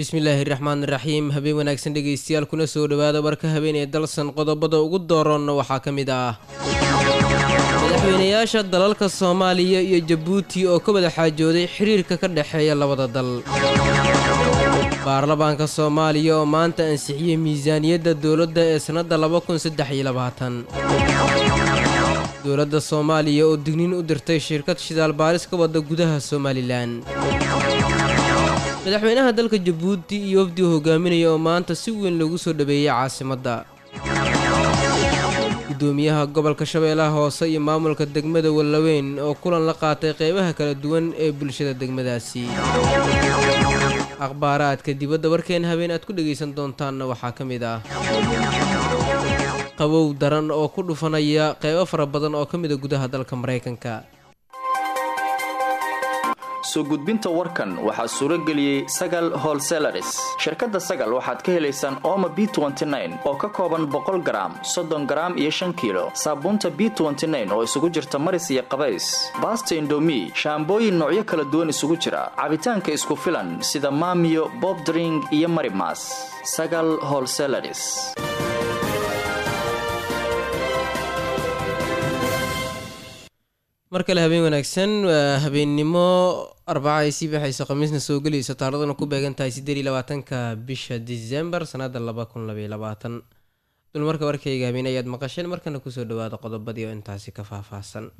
bismillaahi raxmaan raxiim habeen wanaagsan dhegaystayaal kuna soo dhowaada warka habeenee dalsan qodobada ugu dooroonna waxaa ka mid ah madaxweynayaasha dalalka soomaaliya iyo jabuuti oo ka wada xaajooday xiriirka ka dhexeeya labada dal baarlamaanka soomaaliya oo maanta ansixiyey miisaaniyadda dowladda ee sannadda dowladda soomaaliya oo digniin u dirtay shirkad shidaal baaris ka wadda gudaha somalilan madaxweynaha dalka jabuuti iyo wafdi uu hogaaminaya oo maanta si weyn loogu soo dhaweeyey caasimadda gudoomiyaha gobolka shabeellaha hoose iyo maamulka degmada wallaweyn oo kulan la qaatay qeybaha kala duwan ee bulshada degmadaasi akhbaaraadka dibadda warkeena habeen aad ku dhegaysan doontaanna waxaa ka mid ah qabow daran oo ku dhufanaya qeybo fara badan oo ka mida gudaha dalka maraykanka soo gudbinta warkan waxaa suuro geliyey sagal holselaris shirkadda sagal waxaad ka helaysaan ooma b oo ka kooban boqol garaam soddon garaam iyo shan kiilo saabuunta b oo isugu jirta maris iyo qabays baasta indomi shaambooyin noocyo kala duwan isugu jira cabitaanka isku filan sida maamiyo bobdring iyo marimas sagal holselaris mar kale habeen wanaagsan waa habeennimo arbaca ay sii baxayso khamiisna soo gelayso taaraduna ku beegan tahay siddeed iyo labaatanka bisha disembar sanadda laba kun labaiyo labaatan dulmarka warkayga habeen ayaad maqasheen markana kusoo dhawaada qodobadii oo intaasi ka faahfaahsan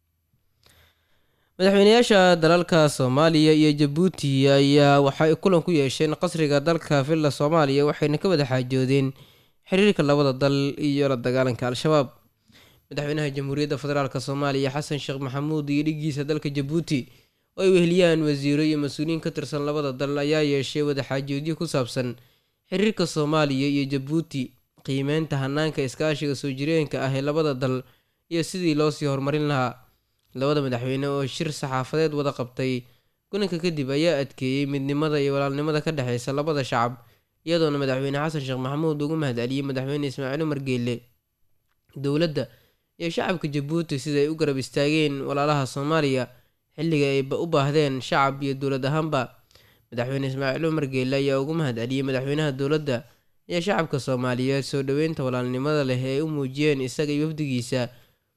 madaxweynayaasha dalalka soomaaliya iyo jabuuti ayaa waxay kulan ku yeesheen qasriga dalka villa soomaaliya waxayna ka wada xaajoodeen xiriirka labada dal iyo la dagaalanka al-shabaab madaxweynaha jamhuuriyadda federaalk soomaaliya xasan sheekh maxamuud iyo dhigiisa dalka jabuuti oo ay weheliyaan wasiiro iyo mas-uuliyiin ka tirsan labada dal ayaa yeeshay wadaxaajoodyo ku saabsan xiriirka soomaaliya iyo jabuuti qiimeynta hanaanka iskaashiga soo jireenka ah ee labada dal iyo sidii loosii horumarin lahaa labada madaxweyne oo shir saxaafadeed wada qabtay kulanka kadib ayaa adkeeyey midnimada iyo walaalnimada ka dhexeysa labada shacab iyadoona madaxweyne xasan sheekh maxamuud ugu mahadceliyey madaxweyne ismaaciil umar geelle dowladda iyo shacabka jabuuti sida ay u garab istaageen walaalaha soomaaliya xilliga ay u baahdeen shacab iyo dowlad ahaanba madaxweyne ismaaciil umar geelle ayaa ugu mahad celiyey madaxweynaha dowladda iyo shacabka soomaaliyeed soo dhoweynta walaalnimada leh ee ay u muujiyeen isaga iyo wafdigiisa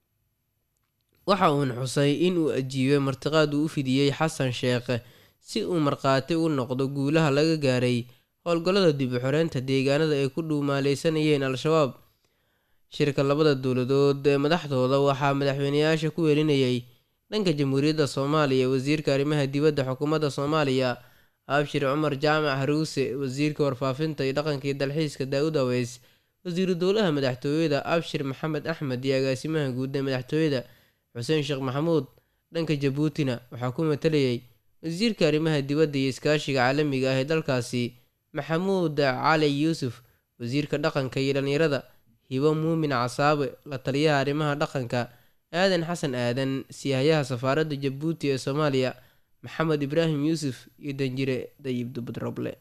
waxa uuna xusay in uu ajiibay martiqaad uu u fidiyey xasan sheekh si uu markhaati u noqdo guulaha laga gaaray howlgallada dib u xoreynta deegaanada ay ku dhuumaaleysanayeen al-shabaab shirka labada dowladood ee madaxdooda waxaa madaxweyneyaasha ku welinayay dhanka jamhuuriyadda soomaaliya wasiirka arrimaha dibadda xukuumadda soomaaliya abshir cumar jaamac haruuse wasiirka warfaafinta iyo dhaqanka iyo dalxiiska daa-uud aweys wasiiru dowlaha madaxtooyada abshir maxamed axmed iyo agaasimaha guud ee madaxtooyada xuseen sheekh maxamuud dhanka jabuutina waxaa ku matalayay wasiirka arrimaha dibadda iyo iskaashiga caalamiga ah ee dalkaasi maxamuud cali yuusuf wasiirka dhaqanka iyo dhallinyarada hibo muumin casaabe la taliyaha arrimaha dhaqanka aadan xasan aadan siyahayaha safaaradda jabuuti ee soomaaliya maxamed ibraahim yuusuf iyo danjire dayib dubadroble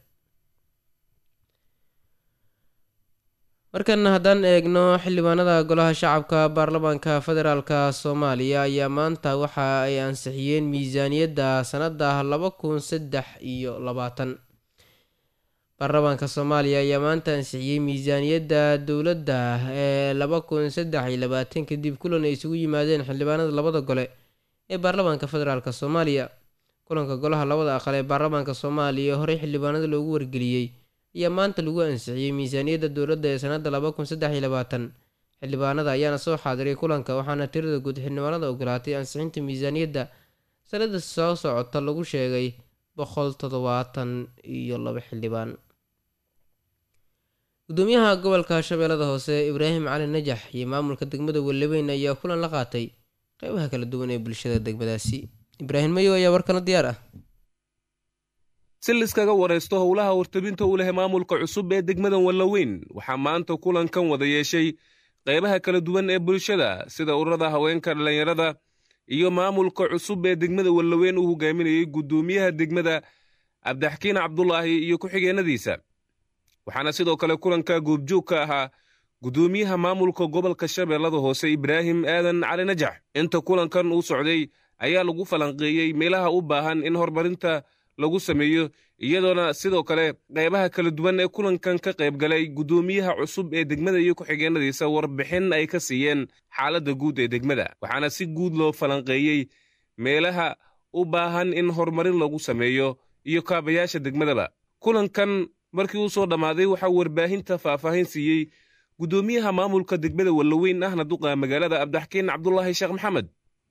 markana haddaan eegno xildhibaanada golaha shacabka baarlamaanka federaalk soomaaliya ayaa maanta waxa ay ansixiyeen miisaaniyadda sanada laba kun saddex iyo labaatan baarlamaanka soomaaliya ayaa maanta ansixiyey miisaaniyadda dowladda ee laba kun saddex iyo labaatan kadib kulan ay isugu yimaadeen xildhibaanada labada gole ee baarlamaanka federaalk soomaaliya kulanka golaha labada aqal ee baarlamaanka soomaaliya horey xildhibaanada loogu wargeliyey ayaa maanta lagu ansixiyey miisaaniyadda dowladda ee sanada laba kun saddex iyo labaatan xildhibaanada ayaana soo xaadiray kulanka waxaana tirada guud xildhibaanada ogolaatay ansixinta miisaaniyadda sanada soo socota lagu sheegay boqol toddobaatan iyo laba xildhibaan gudoomiyaha gobolka shabeellada hoose ibraahim cali najax iyo maamulka degmada walaweyn ayaa kulan la qaatay qeybaha kala duwan ee bulshada degmadaasi ibraahim mayo ayaa warkana diyaar ah si liskaga waraysto howlaha wartabinta u leh maamulka cusub ee degmadan wallaweyn waxaa maanta kulankan wada yeeshay qeybaha kala duwan ee bulshada sida ururada haweenka dhallinyarada iyo maamulka cusub ee degmada wallaweyn uu hogaaminayey guddoomiyaha degmada cabdixakiin cabdulaahi iyo ku-xigeenadiisa waxaana sidoo kale kulanka goobjoog ka ahaa guddoomiyaha maamulka gobolka shabeellada hoose ibraahim aadan cali najax inta kulankan uu socday ayaa lagu falanqeeyey meelaha u baahan in horumarinta lagu sameeyo iyadoona sidoo kale qaybaha kala duwan ee kulankan ka qaybgalay guddoomiyaha cusub ee degmada iyo ku-xigeenadiisa warbixin ay ka siiyeen xaaladda guud ee degmada waxaana si guud loo falanqeeyey meelaha u baahan in horumarin lagu sameeyo iyo kaabayaasha degmadaba kulankan markii uu soo dhammaaday waxaa warbaahinta faahfaahin siiyey guddoomiyaha maamulka degmada wallaweyn ahna duqa magaalada abdaxkiin cabdulaahi sheekh maxamed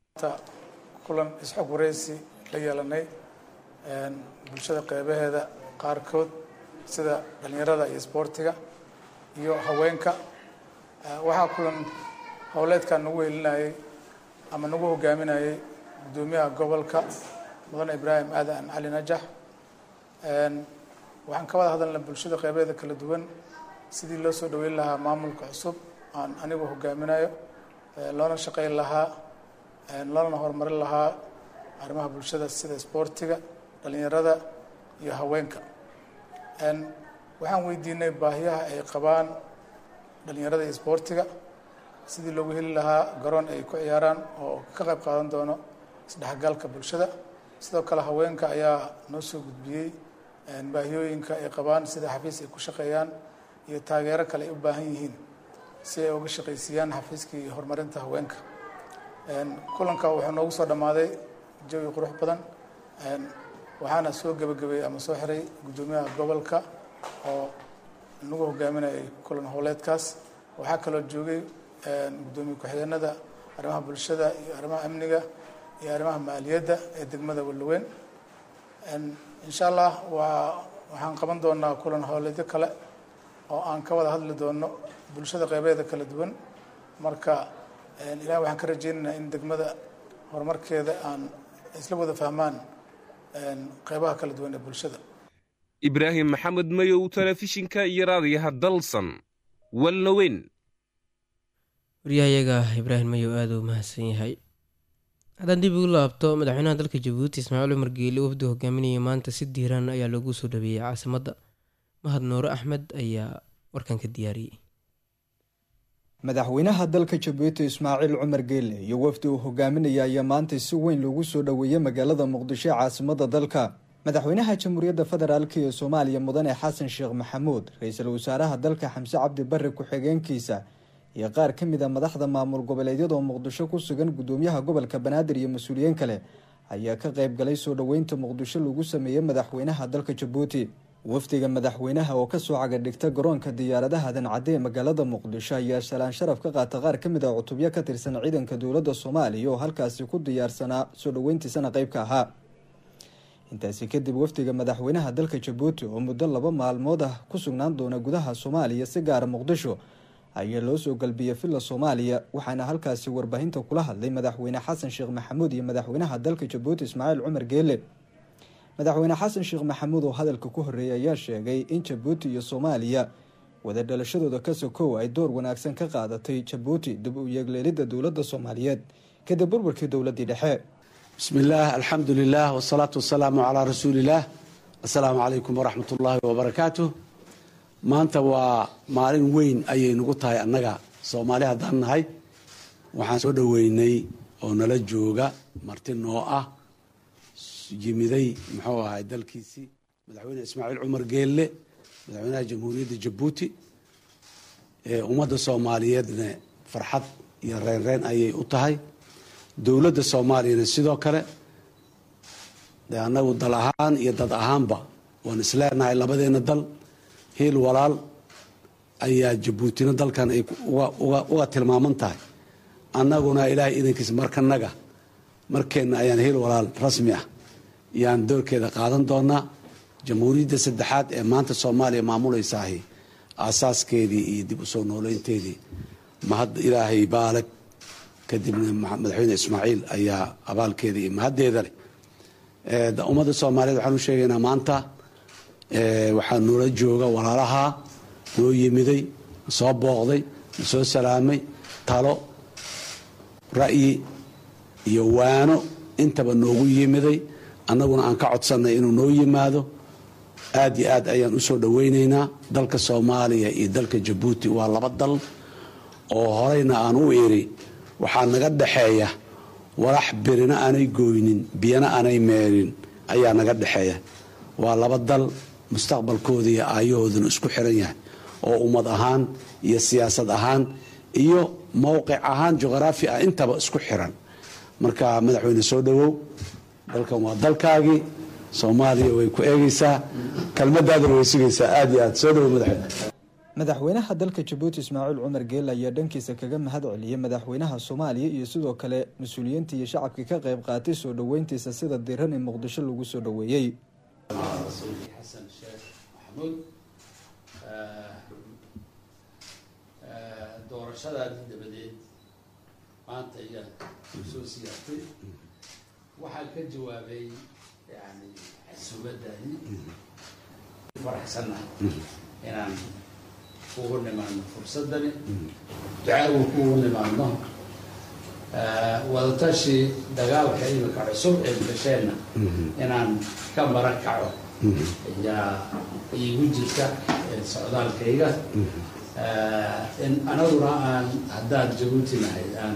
kulan isxog wareysi la yeelanay bulshada qeybaheeda qaarkood sida dhallinyarada iyo isboortiga iyo haweenka waxaa kulan howleedkan nagu helinayay ama nagu hogaaminayay guddoomiyaha gobolka mudane ibraahim aadan cali najax waxaan ka wada hadalnay bulshada qeybaheeda kala duwan sidii loo soo dhaweyn lahaa maamulka cusub aan anigu hogaaminayo loona shaqeyn lahaa loona horumarin lahaa arrimaha bulshada sida isboortiga dhalinyarada iyo haweenka waxaan weydiinay baahiyaha ay qabaan dhalinyarada iyo isboortiga sidii loogu heli lahaa garoon ay ku ciyaaraan oo ka qayb qaadan doono isdhexgalka bulshada sidoo kale haweenka ayaa noo soo gudbiyey baahiyooyinka ay qabaan sida xafiis ay ku shaqeeyaan iyo taageero kale ay u baahan yihiin si ay uga shaqaysiiyaan xafiiskii horumarinta haweenka kulanka wuxuu noogu soo dhammaaday jawi qurux badan waxaana soo gebagabeeyey ama soo xiray guddoomiyaha gobolka oo nagu hogaaminayay kulan howleedkaas waxaa kaloo joogay guddoomiye ku-xigeenada arrimaha bulshada iyo arrimaha amniga iyo arrimaha maaliyadda ee degmada wallaweyn insha allah waa waxaan qaban doonaa kulan howleedyo kale oo aan ka wada hadli doono bulshada qeybeeda kala duwan marka ilahi waxaan ka rajeynaynaa in degmada horumarkeeda aan isla wada fahmaan qeybaha kala duwan ee bulshada ibraahim maxamed mayow telefishinka iyo raadiyaha dalsan wallaweyn waryahayaga ibraahim mayow aada u mahadsan yahay haddaan dib ugu laabto madaxweynaha dalka jabuuti ismaaciil cumar geeli wafdi hogaaminaya maanta si diiran ayaa loogu soo dhaweeyey caasimadda mahad nuure axmed ayaa warkan ka diyaariyey madaxweynaha dalka jabuuti ismaaciil cumar geelle iyo wafdi uu hogaaminaya ayaa maanta si weyn loogu soo dhoweeyey magaalada muqdisho ee caasimada dalka madaxweynaha jamhuuriyadda federaalk ee soomaaliya mudane xasan sheekh maxamuud ra-iisul wasaaraha dalka xamse cabdi barre ku-xigeenkiisa iyo qaar ka mid a madaxda maamul goboleedyada oo muqdisho ku sugan guddoomiyaha gobolka banaadir iyo mas-uuliyiin kale ayaa ka qayb galay soo dhoweynta muqdisho lagu sameeyey madaxweynaha dalka jabuuti wafdiga madaxweynaha oo kasoo cagadhigta garoonka diyaaradaha dancadde ee magaalada muqdisho ayaa shalaan sharaf ka qaata qaar ka mid a cutubyo ka tirsan ciidanka dowladda soomaaliya oo halkaasi ku diyaarsanaa soo dhoweyntiisana qayb ka ahaa intaasi kadib wafdiga madaxweynaha dalka jabuuti oo muddo laba maalmood ah ku sugnaan doona gudaha soomaaliya si gaara muqdisho ayaa loo soo galbiyey villa soomaaliya waxaana halkaasi warbaahinta kula hadlay madaxweyne xasan sheekh maxamuud iyo madaxweynaha dalka jabuuti ismaaciil cumar geele madaxweyne xasan sheekh maxamuud oo hadalka ku horreeyay ayaa sheegay in jabuuti iyo soomaaliya wada dhalashadooda ka sokow ay door wanaagsan ka qaadatay jabuuti dib u yeegleelidda dowladda soomaaliyeed kadib burburkii dowladdii dhexe bismi illaah alxamdu lilah wsalaatu wasalaamu calaa rasuuliillaah assalaamu calaykum waraxmat ullaahi wabarakaatu maanta waa maalin weyn ayay nagu tahay annaga soomaali haddaan nahay waxaan soo dhoweynay oo nala jooga marti noo ah yimiday muxuu ahay dalkiisii madaxweyne ismaaciil cumar geelle madaxweynaha jamhuuriyadda jabuuti ummadda soomaaliyeedna farxad iyo reynreyn ayay u tahay dowladda soomaaliyana sidoo kale de annagu dal ahaan iyo dad ahaanba waan isleenahay labadeena dal hiil walaal ayaa jabuutina dalkan ay uga tilmaaman tahay annaguna ilaahay idankiisa markanaga markeenna ayaan hiil walaal rasmi ah yaan doorkeeda qaadan doonaa jamhuuriyadda saddexaad ee maanta soomaaliya maamuleysaahi aasaaskeedii iyo dib usoo nooleynteedii mahad ilaahay baalag kadibna madaxweyne ismaaciil ayaa abaalkeeda iyo mahaddeeda leh ummadda soomaaliyeed waxaan u sheegaynaa maanta waxaa noola jooga walaalaha noo yimiday soo booqday soo salaamay talo ra'yi iyo waano intaba noogu yimiday annaguna aan ka codsannay inuu noo yimaado aad iyo aad ayaan u soo dhowaynaynaa dalka soomaaliya iyo dalka jabuuti waa laba dal oo horeyna aan u iri waxaa naga dhaxeeya walax birina aanay gooynin biyana aanay meerin ayaa naga dhexeeya waa laba dal mustaqbalkooda iyo aayahooduna isku xiran yahay oo ummad ahaan iyo siyaasad ahaan iyo mowqic ahaan juqraafi ah intaba isku xiran marka madaxweyne soo dhowow dalkan waa dalkaagii soomaaliya way ku eegaysaa kelmadaadana way sugaysaa aad iyo aad soo dhowow madaxweyne madaxweynaha dalka jabuuti ismaaciil cumar geele ayaa dhankiisa kaga mahad celiyey madaxweynaha soomaaliya iyo sidoo kale mas-uuliyiinta iyo shacabkii ka qayb qaatay soo dhoweyntiisa sida diran in muqdisho lagu soo dhoweeyey rasuulkii xasan sheekh maxamuud doorashadaadii dabadeed maanta ayaad soo siyaartay waxaan ka jawaabay yani xasuubadaadii faraxsannahay inaan kugu nimaadno fursadani ducaagu kugu nimaadno wadatashi dagaalka imika cusub ee gasheenna inaan ka mara kaco ayaa iigu jirta socdaalkayga in anaguna aan haddaan jabuuti nahay aan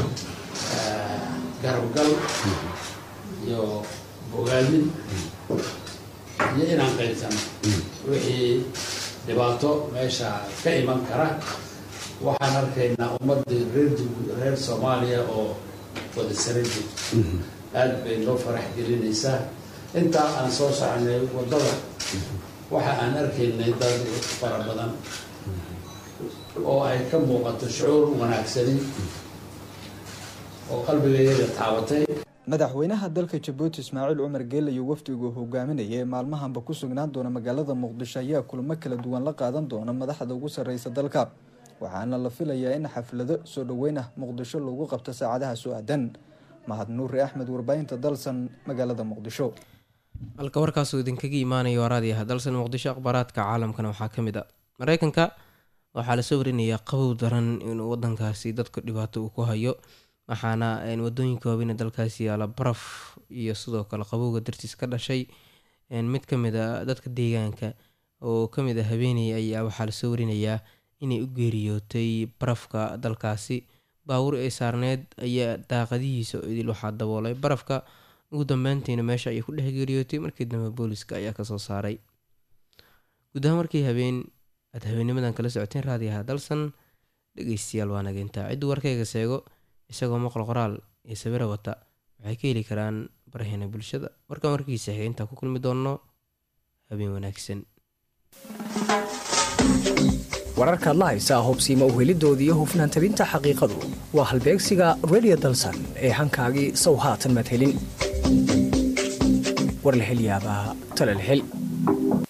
garabgal iyo bogaadin iyo inaan qaybsano wixii dhibaato meesha ka iman kara waxaan arkaynaa ummadii reer reer soomaaliya oo wada sara joogto aad bay noo farax gelinaysaa intaa aan soo soconay waddada waxa aan arkaynay dad fara badan oo ay ka muuqato shucuur wanaagsani oo qalbigayaga taabatay madaxweynaha dalka jabuuti ismaaciil cumar geele iyo wafdigu hogaaminaya ee maalmahanba ku sugnaan doona magaalada muqdisho ayaa kulamo kala duwan la qaadan doona madaxda ugu sarreysa dalka waxaana la filayaa in xaflado soo dhoweyn ah muqdisho lagu qabto saacadaha soo aadan mahad nuuri axmed warbaahinta dalsan magaalada muqdisho halka warkaasuu idinkaga imaanayo waraadii ah dalsan muqdisho akhbaaraadka caalamkana waxaa ka mid a mareykanka waxaa lasoo warinayaa qabow daran inuu wadankaasi dadka dhibaato uu ku hayo waxaana wadooyinka waaweyn ee dalkaasi yaala baraf iyo sidoo kale qabowga dartiis ka dhashay mid kamid a dadka deegaanka oo kamid a habeeney ayaa waxaa lasoo warinayaa inay u geeriyootay barafka dalkaasi baawur ay saarneyd ayaa daaqadihiisa idil waxaa daboolay barafka ugu dambeyntiina meesha ayay ku dhex geeriyootay markii dambe booliska ayaa kasoo saaray guud ahaan markii habeen aad habeenimadan kala socoteen raadiyaha dalsan dhegeystayaal waa nageyntaa cidduu warkayga seego isagoo maqal qoraal iyo sawira wata waxay ka heli karaan baraheena bulshada markaan warkiisa xigay intaa ku kulmi doonno habeen wanaagsan wararkaad la haysaa hobsiima uhelidooda iyo hufnaan tabinta xaqiiqadu waa halbeegsiga redio dalsan ee hankaagii sow haatan madhelin war la hel yaabaa talal hel